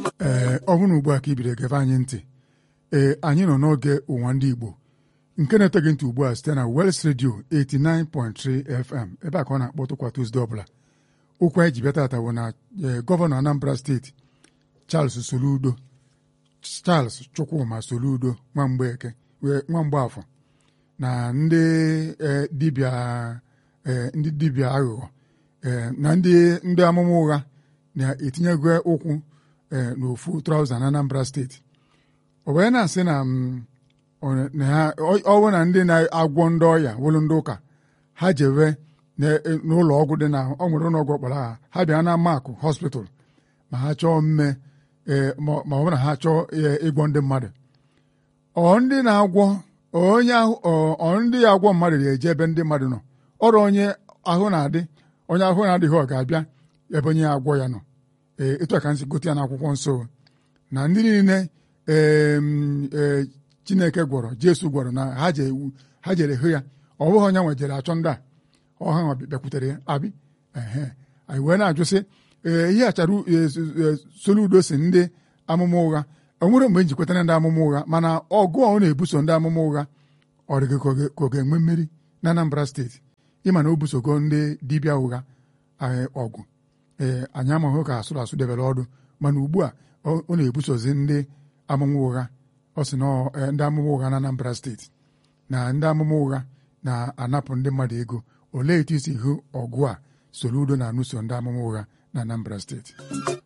ee ọ bụrụ na ugbu a ka ibiri gebe anyị ntị ee anyị nọ n'oge ụwa ndị Igbo nke na-eteghị ntị ugbu a site na Wels Radio 89.3 FM ebe a ka ọ na-akpọtụ kwa Tuzdee ọbụla okwu anyị ji bịa tata bụ na gọvanọ Anambra steeti Charles Soludo Charles Chukwuma Soludo Nwamgbeke Nwamgbafọ na ndị dibịa ndị dibịa aghụghọ na ndị ndị amụma ụgha na-etinyego ụkwụ n'ofu trauza na Anambra steeti o wee na-asị na ọ bụ na ndị na-agwọ ndị ọya wụlụ ndị ụka ha jewe n'ụlọ ọgwụ dị na ọ nwere ụlọ ọgwụ ọkpara ha ha bịa na makụ hospital ma ha chọọ mme ma ọ bụ na ha chọọ ịgwọ ndị mmadụ ọ ndị na-agwọ onye ahụ ndị ya agwọ mmadụ ga-eje ebe ndị mmadụ nọ ọrụ onye ahụ na-adị onye ahụ na-adịghị ọ ga-abịa ebe onye agwọ ya nọ ee etu a ka nsi gote ya n'akwụkwọ nsọ na ndị niile ee Chineke gwọrọ Jesu gwọrọ na ha jere hụ ya ọ bụghị onye nwe jere achọ ndị a ọha nwa bịakwutere ya abi ehe anyị wee na-ajụ sị ee ihe achara Soludo si ndị amụma ụgha o nwere mgbe njikwetara ndị amụma ụgha mana ọgụ ọ na-ebuso ndị amụma ụgha ọ dịghị ka ọ ga-enwe mmeri na Anambra steeti ịma na o busogo ndị dibịa ụgha ọgụ ee anyị amaghị ka asụrụ asụ debere ọdụ mana ugbu a ọ na-ebusozi ndị amụma ụgha ọ sị na ndị amụma ụgha na Anambra steeti na ndị amụma ụgha na-anapụ ndị mmadụ ego olee etu isi hụ ọgụ a Soludo na-anụso ndị amụma ụgha na Anambra steeti